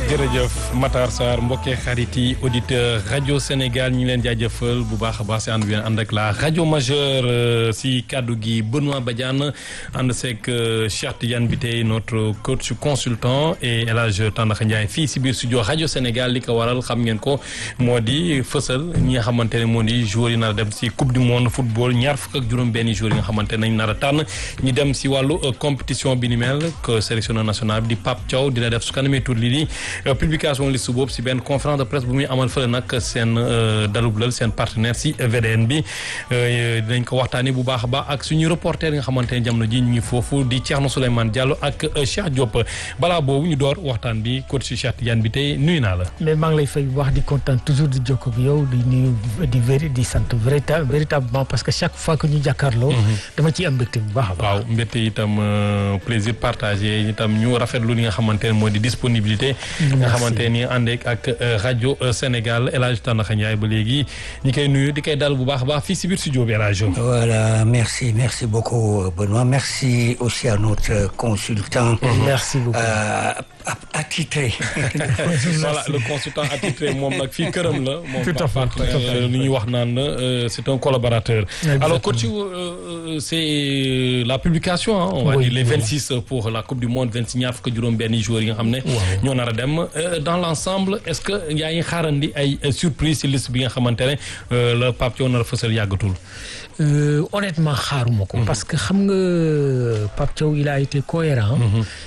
jërëjëf Matar Sarr mbokkee xarit yi auditeur rajo Sénégal ñu ngi leen jaajëfal bu baax a baax si ànd bi ànd ak la rajo majeure si kaddu gi Benoît Badiane ànd seeg Cheikh Tidiane bi tey notre coach consultant et El Hadj Tandakha Ndiaye fii si biir studio rajo Sénégal li ko waral xam ngeen ko moo di fësal ñi nga xamante ne moo di joueurs yi nar a dem si coupe du monde football ñaar fukk ak juróom-benni joueurs yi nga xamante ne nañ nar a tànn ñi dem si wàllu compétition bi ni mel que sélectionneur national bi di Pape Thiaw dina def su kanamee tur lii di publication liste boobu si benn conférence de presse bu muy amal fële nag seen dalublal seen partenaire si VDN bi dinañ ko waxtaanee bu baax a baax ak suñu reporter yi nga xamante ne jamono ji ñu ngi foofu di Thierno Souleymane Diallo ak Cheikh Diop balaa boobu ñu door waxtaan bi coach Cheikh Tidiane bi tey nuyu naa la. mais maa ngi lay fay bu wax di kontaan toujours di jokkoo ak yow di nuyu di véri di sant véritable véritablement parce que chaque fois que ñu jàkkaarloo. dama ciy am mbégte bu baax a baax. waaw mbégte itam plaisir partagé itam ñu rafetlu li nga xamante ne moo di disponibilité. nga xamante ni ànd ak rajo Sénégal El Hadj Tandakha Ndiaye ba léegi ñi koy nuyu di koy dal bu baax a baax fii si biir studio bi El Hadj. voilà merci merci beaucoup Benoît merci aussi à notre consultant. merci beaucoup. attitré. voilà le consultant attitré moom nag fii këram la. tout à fait moom lu ñuy wax naan c'est un collaborateur. alors coach c'est la publication ah. on va dire les vingt six pour la coupe du monde vingt six ñaar fukk juróom-benni joueurs yi nga xam ne. ñoo nar a dem dans l'ensemble est-ce que yaa ngi xaarandi ay surprise ci liste bi nga xamante ne la Pape Thiaw nar a fësal yàggatul. honnêtement xaaruma ko. parce que xam nga Pape Thiaw il a été cohérent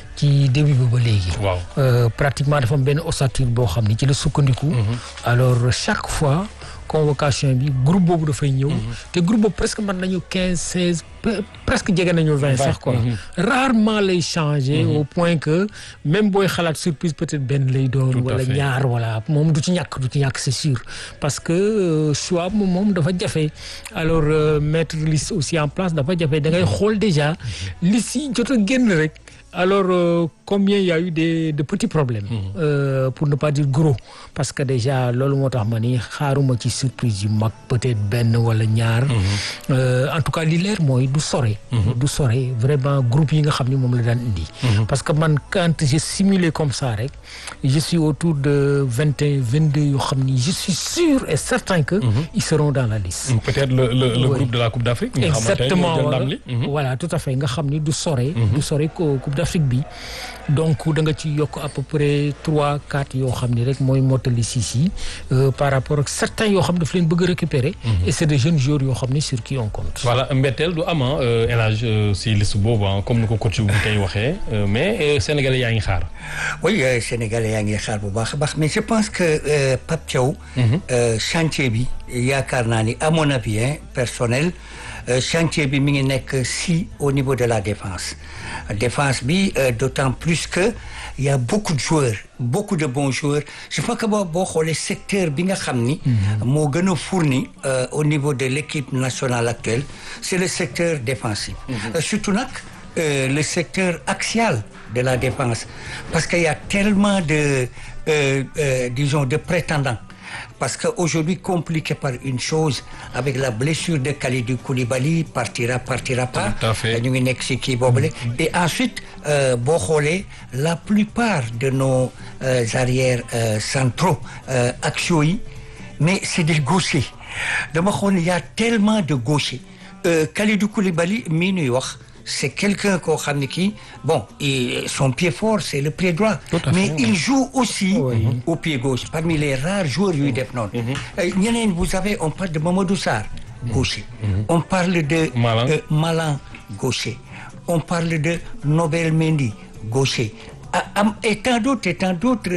ci début bi ba léegi. waaw pratiquement dafa am benn ossature boo xam ni ci la sukkandiku. alors chaque fois convocation bi groupe boobu dafay ñëw. te groupe boobu presque mën nañu quinze seize presque jege nañu vingt sax quoi. rarement lay changer. au point que même booy xalaat surprise peut-être benn lay doon. wala ñaar wala moom du ci ñàkk du ci ñàkk c'est sûr. parce que choix moom moom dafa jafe alors mettre liste aussi en place dafa jafe da ngay xool déjà liste yi jot a génn rek. alors euh, combien il y a eu de de petits problèmes. Mmh. Euh, pour ne pas dire gros parce que déjà loolu moo tax ma ni xaaruma ci surprise yu mag peut-être benn wala ñaar. Mmh. Euh, en tout cas li leer mooy du sore. Mmh. du sore vraiment groupe yi nga xam ni moom la daan indi. parce que man quand j'ai simulé comme ça rek je suis autour de vingt et un vingt deux yoo xam ni je suis sûr et certain que. ils seront dans la liste. peut-être le le, le ouais. groupe de la Coupe d'Afrique. exactement voilà, voilà tout à fait nga xam ni du sore. du sore coupe d'Afrique bi donc da nga ci yokk à peu près trois quatre yoo xam ni rek mooy mottali six yi par rapport ak certains yoo xam daf leen bëgg a récupérer et c'est des jeunes joueurs yoo xam ni sur qui on compte voilà mbetteel du am El Hadj si liste boobu comme ni ko coach bu tey waxee mais sénégalais yaa ngi xaar oui sénégalais yaa ngi xaar bu baax a baax mais je pense que Pape Thiaw chantier bi yaakaar naa ni à mon avis personnel chantier bi mi ngi nekk si au niveau de la défense défense bi d'autant plus que il y a beaucoup de joueurs beaucoup de bons joueurs je crois que boo boo xoolee secteur bi nga xam ni moo gën a fourni au niveau de l'équipe nationale actuelle c'est le secteur défensif surtout nag le secteur axial de la défense parce qu'il y a tellement de euh, euh, disons de prétendants parce que aujourd'hui compliqué par une chose avec la blessure de Kalidou Koulibaly partira partira pas ñu ngi nekk ci kii boobule et ensuite boo xoolee la plupart de nos euh, arrières euh, centraux euh, axiaux yi mais c'est des gauchers dama xool il y a tellement de gauchers Kalidou Koulibaly mii nuy wax c'est quelqu'un koo xam ne kii bon et son pied fort c'est le pied droit mais il joue aussi oui. au pied gauche parmi les rares joueurs yuy def noonu ñeneen vous savez on parle de Mamadou Sarr gaucher on parle de Malang, euh, Malang gaucher on parle de Nobel Mendy gaucher am et tant d'autres et tant d'autres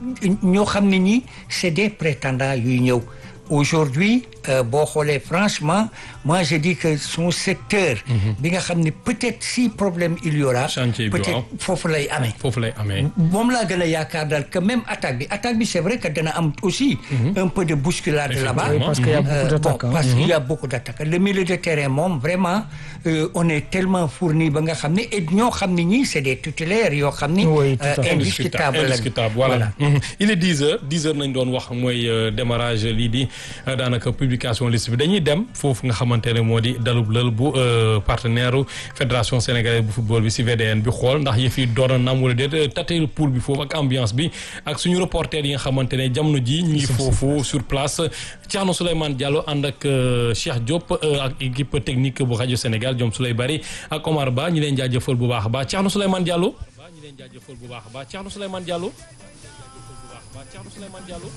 ñoo xam ne ñi c'est des prétendants yuy ñëw aujourd'hui boo xoolee franchement moi je dis que son secteur bi nga xam ne peut-être si problème il y aura peut-être foofu lay amee foofu lay amee moom laa gën a yaakaar daal que même attaque bi attaque bi c'est vrai que dana am aussi un peu de bousculade là-bas parce qu'il y a beaucoup d'attaques bon, parce qu'il y a beaucoup d'attaques le milieu de terrain moom vraiment euh, on est tellement fourni ba nga xam ne et ñoo xam ne ñii c'est des titulaires yoo xam ni indiscutable indiscutable voilà il est dix heures dix heures nañ doon wax mooy démarrage lii di daanaka publication liste bi dañuy dem foofu nga xamante ne moo di dalub lël bu partenaire fédération sénégalaise bu football bi si VDN bi xool ndax yëf yi doon na nam wala déet tateel pool bi foofu ak ambiance bi ak suñu reporter yi nga xamante ne jamono ji ñu ngi foofu sur place Thierno Souleymane Diallo ànd ak Cheikh Diop ak équipe technique bu rajo Sénégal Diom Souley Bari ak Omar Ba ñu leen jaajëfal bu baax a baax Thierno Souleymane Diallo ñu leen jaajëfal bu baax a baax Thierno Souleymane Diallo Thierno Souleymane Diallo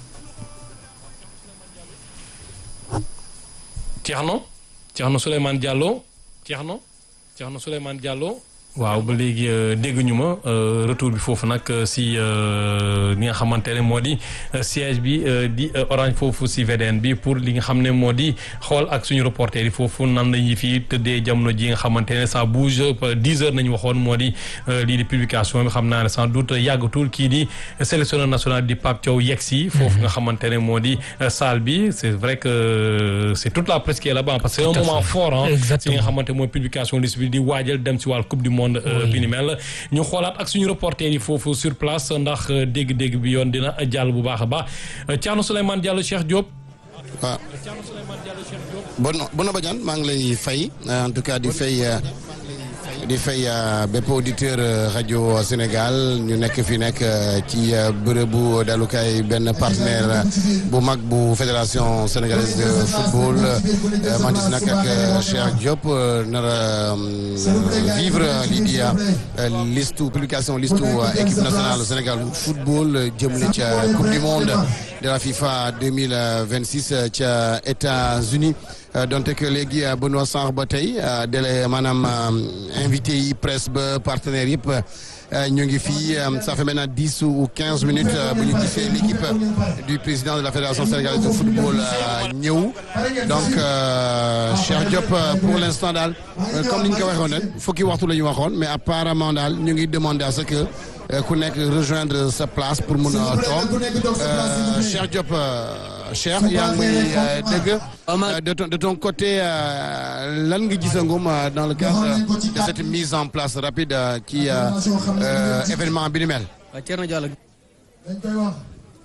Thierno Thierno Souleymane Diallo Thierno Thierno Souleymane Diallo waaw ba léegi dégg ñu ma retour bi foofu nag si li nga xamante ne moo di siège bi di orange foofu si VDN bi pour li nga xam ne moo di xool ak suñu reporter yi foofu nan la ñuy fi tëddee jamono ji nga xamante ne ça bouge dix heures nañu waxoon moo di lii di publication bi xam naa ne sans doute yàggatul kii di sélectionneur national di Pape Thiaw yegg si foofu nga xamante ne moo di salle bi c' est vrai que c' est toute la presse qui est là-bas parce que c'est un moment fort ah si nga xamante mooy publication liste bi di waajal dem si wàllu coupe du monde bi ni mel ñu xoolaat ak suñu reporter yi foofu sur place ndax dégg-dégg bi yoon dina jàll bu baax a baax Thierno Souleymane Diallo Cheikh Diop. waaw Thierno Souleymane Diallo Cheikh Diop. bon Bouna Badiane maa ngi lay fay en tout cas di fay di fay bépp auditeur rajo Sénégal ñu nekk fi nekk ci bërëbu dalukaay benn partenaire bu mag bu fédération sénégalaise de football maa ngi nag ak Cheikh Diop nar a vivre lii di liste publication liste équipe nationale Sénégal football jëmle ca coupe du monde de la FIFA 2026 ca États-Unis donte que léegi Benoît Sarr ba tey délai maanaam invité yi presse ba partenaires yëpp ñu ngi fii ça fait maintenant dix ou quinze minutes bu ñu gisee l'équipe du président de la fédération sénégalaise de football ñëw donc Cheikh Diop pour l'instant daal comme ni ñu ko waxoon rek fukki waxtu la ñu waxoon mais apparemment daal ñu ngi demander à ce que ku nekk rejoindre sa place pour mun a toog Cheikh Diop Cheikh yaa ngi may dégg de ton de ton côté lan nga gisangum dans le cadre de cette mise en place rapide ci événement bi ni mel. waaw Thierno Diallo. dañ koy wax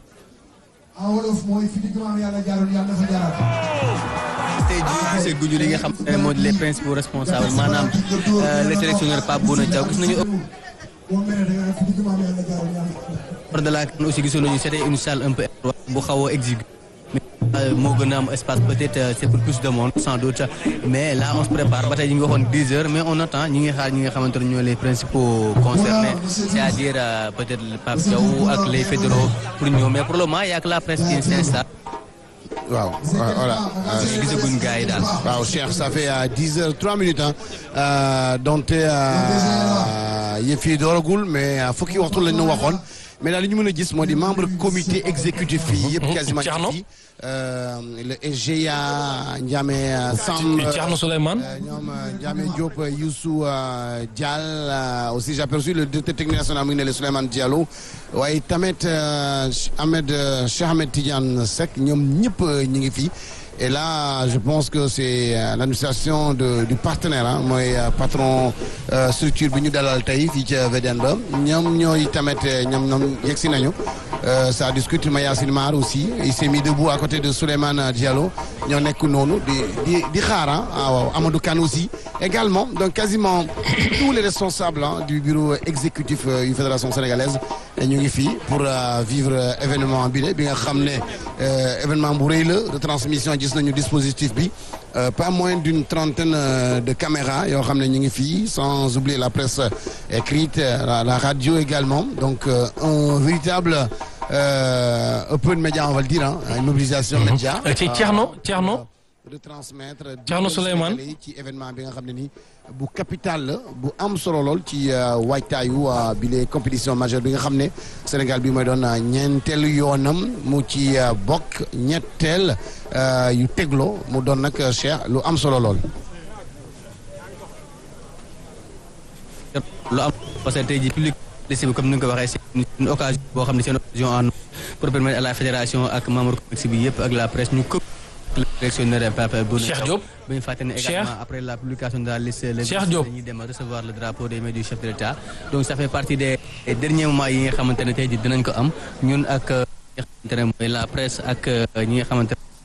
en wolof mooy fi digg maam yàlla jaarul yàlla dafa jaaraat. tey jii gisee guñu li nga xam ne moo di les principaux responsables maanaam le sélectionneur Pape Bouna Thiaw gis nañu. boo meree da nga fi digg maam yàlla jaarul yàlla. hors de la CAN aussi gisoon nañu c'était une salle un peu bu xaw a exigu mais moo gën a am espace peut-être c'est pour plus de monde sans doute mais là on se prépare ba tey ñu ngi waxoon 10 heures mais on attend ñi ngi xaar ñi nga xamante ne ñoo les principaux concernés c'est-à-dire peut-être le Pape Thiaw ak les fédéraux pour ñëw mais pour le moment y a que la presse qui s'installe waaw voilà. gisaguñ gars yi daal. waaw Cheikh ça fait dix heures trois minutes ah donte yëf yi dooragul mais fukki waxtu lañ ñu waxoon mais daal li ñu mën a gis moo di membre comité exécutif yi yëpp quasiment fii le SGA Ndiame Samb Thierno Souleymane ñoom Ndiame Diop Youssou Dial aussi j'ai aperçu le directeur technique national mu ngi ne le Souleymane Diallo waaye tamit Ahmed Cheikh Ahmed Tidiane Seck ñoom ñëpp ñu ngi fii et là je pense que c'est l'administration de du partenaire ah mooy patron structure bi ñu dalal tey fii ca VDN ba ñoom ñooy tamit ñoom ñoom yegsi nañu ça discute Mayacine Mar aussi il s'est mis debout à côté de Souleymane Diallo ñoo nekk noonu di di di xaar ah waaw Amadou Kane aussi également donc quasiment tous les responsables du bureau exécutif yu fédération sénégalaise ñu ngi fii pour vivre événement bi de bi nga xam ne événement bu rëy la retransmission gis nañu dispositif bi pas moins d'une trentaine de caméras yoo xam ne ñu ngi fii sans oublier la presse écrite la, la radio également donc un véritable open média on va le dire ah une mobilisation média ci Thierno Thierno retransmettre Thierno Souleymane ci événement bi nga xam ne ni bu capital la bu am solo lool ci waajtaayu bi les compétition majeure bi nga xam ne Sénégal bi mooy doon ñeenteelu yoonam mu ci bokk ñetteel yu tegloo mu doon nag Cheikh lu am solo lool. lu am parce que tey jii public liste bi comme ni nga ko waxee c'est une occasion boo xam ne c'est une occasion en pour permettre à la fédération ak membre comité bi yëpp ak la presse ñu këpp le sélectionneur Pape Bouna Cheikh Diop ba ñu fàtte ne également après la publication de la liste le Cheikh Diop dañuy dem recevoir le drapeau des mains du chef de l'État donc ça fait partie des derniers moments yi nga xamante ne tey jii dinañ ko am ñun ak ñi nga xamante ne mooy la presse ak ñi nga xamante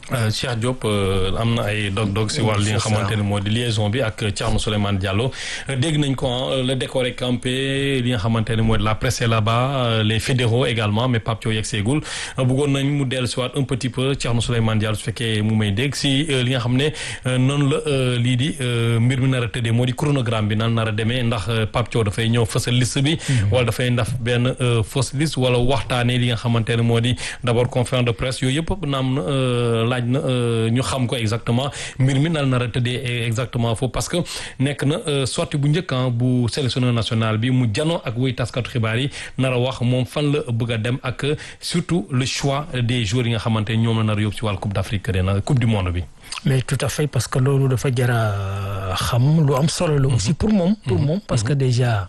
Cheikh Diop am na ay dog-dog si wàllu li nga xamante ne moo di liaison bi ak Thierno Souleymane Diallo dégg nañ ko le décor est campé li nga xamante ne moo di la presse est là-bas les fédéraux également mais Pape Thiaw yegg seegul bëggoon nañ mu dellu si waat un petit peu Thierno Souleymane Diallo su fekkee mu may dégg si li nga xam ne noonu la lii di mbir mi nar a tëddee moo di chronogramme bi nan nar a demee ndax Pape Thiaw dafay ñëw fësal liste bi wala dafay ndaf benn fausse liste wala waxtaanee li nga xamante ne moo di d'abord conférence de presse yooyu yëpp naam na laaj na ñu xam ko exactement mbir mi nan nar a tëddee exactement foofu parce que nekk na sortie bu njëkk bu sélectionneur national bi mu janoo ak wuy taskatu xibaar yi nar a wax moom fan la bëgg a dem ak surtout le choix des joueurs yi nga xamante ñoom la nar a yóbbu ci wàllu coupe d'Afrique ren coupe du monde bi. mais tout à fait parce que loolu dafa jara xam lu am solo la aussi pour moom pour moom parce que déjà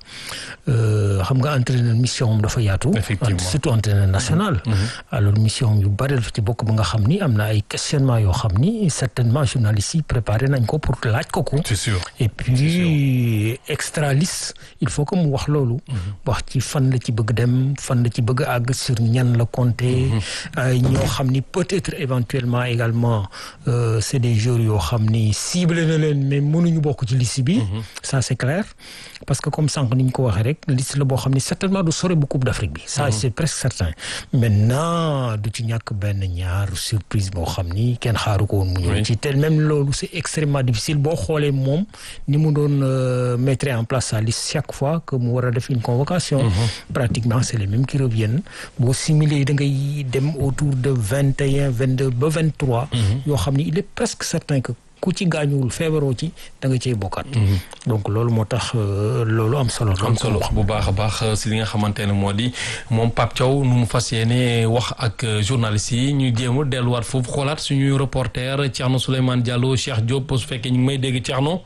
xam nga entraîneur mission am dafa yaatu surtout entraîneur national alors mission yu bari dafa ci bokk ba nga xam ni am na ay questionnement yoo xam ni certainement journalistes yi préparé nañ ko pour laaj ko ko c'est sûr et puis extra liste il faut que mu wax loolu wax ci fan la ci bëgg dem fan la ci bëgg àgg sur ñan la compter ñoo xam ni peut-être éventuellement également c'est des joueurs yoo xam ni ciblé na leen mais mënuñu bokk ci liste bi ça c'est clair parce que comme sànq ni ñu ko waxee rek liste la boo xam ni certainement du sore bu coupe d'Afrique bi ça c'est presque certain maintenant du ci ñàkk benn ñaar surprise boo xam ni kenn xaaru ko woon mu ñëw ci tel même loolu c'est extrêmement difficile boo xoolee moom ni mu doon mettre en place sa liste chaque fois que mu war a def une convocation pratiquement c'est les mêmes qui reviennent boo simuler da ngay dem autour de vingt et un vingt deux ba vingt trois yoo xam ni il est presque certain que ku ci gaañuwul feebaroo ci da nga cey bokkaat donc loolu moo tax loolu am solo am solo bu baax a baax si li nga xamante ne moo di moom Pape Thiaw nu mu fas yéene wax ak journalistes yi ñu jéem a delluwaat foofu xoolaat suñuy reporter Thierno Souleymane Diallo Cheikh Diop su fekkee ñu ngi may dégg Thierno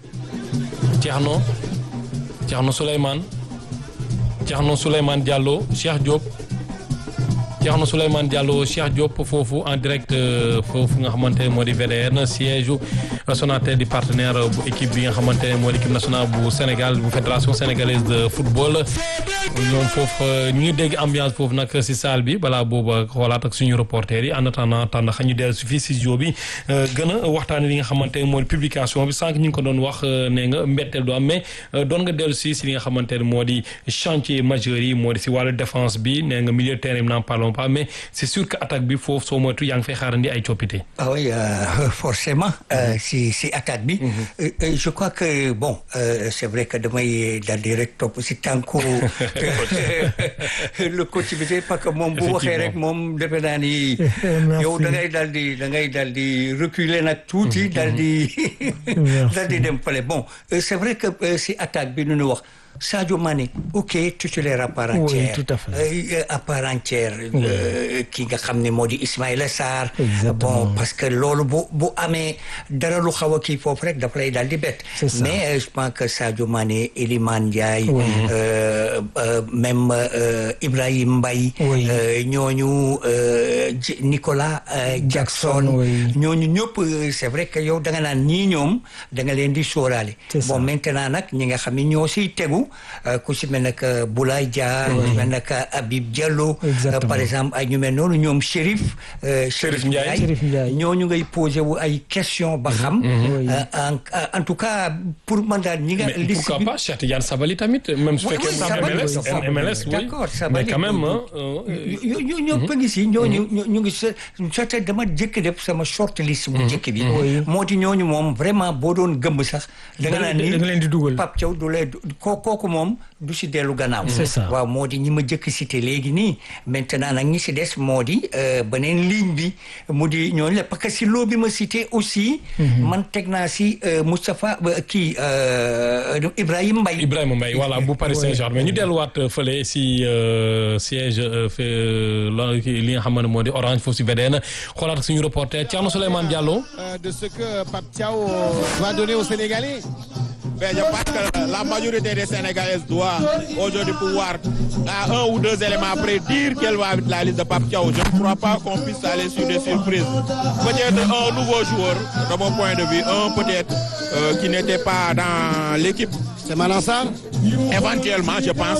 Thierno Thierno Souleymane Thierno Souleymane Diallo Cheikh Diop Thierno Souleymane Diallo Cheikh Diop foofu en direct foofu nga xamante ne moo di VDN siège Sonatel di partenaire bu équipe bi nga xamante ne moo di équipe nationale bu Sénégal bu fédération sénégalaise de football ñoom foofu ñu ngi dégg ambiance foofu nag si salle bi balaa booba xoolaat ak suñu reporter yi en attendant tànn xa ñu dellu si fii si studio bi gën a waxtaanee li nga xamante ne moo di publication bi sànq ñu ngi ko doon wax nee nga mbetteel du am mais doon nga dellu si si li nga xamante ne moo di chantier majeur yi moo di si wàllu défense bi nee nga milieu de terrain bi n'en parlons pas mais c'est sûr que attaque bi foofu soo moytu yaa ngi fay xaarandi ay coppite. ah oui forcément si si attaque bi. je crois que bon c'est vrai que damay daal di rek topp si tànku le coach bi parce que moom bu waxee rek moom defe naa ni. yow da ngay daal di da ngay daal di reculer nag tuuti. daal di daal di dem fële bon c'est vrai que si attaque bi nu ñu wax. Sadio Mané ok titulaire à part entière oui tout à fait à part entière ki nga xam ne moo di Ismaïla Sarr bon parce que loolu bu bu amee dara lu xaw a kii foofu rek dafa lay daal di bett mais je pense que Sadio Mané Elimane Ndiaye même Ibrahim Mbaye ñooñu Nicolas Jackson ñooñu ñëpp c'est vrai que yow da nga naan ñii ñoom da nga leen di sóoraale bon maintenant nag ñi nga xam ne ñoo siy tegu ku si mel nag Boulaye Dia ku si mel nag Habib Diallo par exemple ay ñu mel noonu ñoom Chérif Chérif Ndiaye ñooñu ngay posé wu ay question ba xam en tout cas pour man daal ñi nga mais pourquoi pas Cheikh Tidiane Sabali tamit même su fekkee MLS MLS oui d'accord mais quand même ñu ñëpp ngi si ñooñu ñu ngi sa dama jëkk def sama short list bu jëkk bi moo di ñooñu moom vraiment boo doon gëmb sax da nga naan ni da nga leen di dugal Pape Thiaw du lee kooku moom du si dellu gannaaw c'est ça waaw moo di ñi ma jëkk cité léegi nii maintenant nag ñi si des moo di beneen ligne bi mu di ñooñu la parce que si loo bi ma cité aussi man teg naa si Moustapha kii Ibrahima Mbaye Ibrahima Mbaye voilà bu Paris Saint-Germain ñu delluwaat fële si siège li nga xam ne moo di Orange foofu si VDN xoolaat suñu reporter Thierno Souleymane Diallo de ce que Pape Thiaw va donner aux Sénégalais Ben, je pense que la majorité des Sénégalais doit aujourd'hui pouvoir, à un ou deux éléments après, dire quelle va être la liste de Pape Thiaw. Je ne crois pas qu'on puisse aller sur des surprises. Peut-être un nouveau joueur, de mon point de vue, un peut-être euh, qui n'était pas dans l'équipe. C'est Malang Sarr Éventuellement, je pense.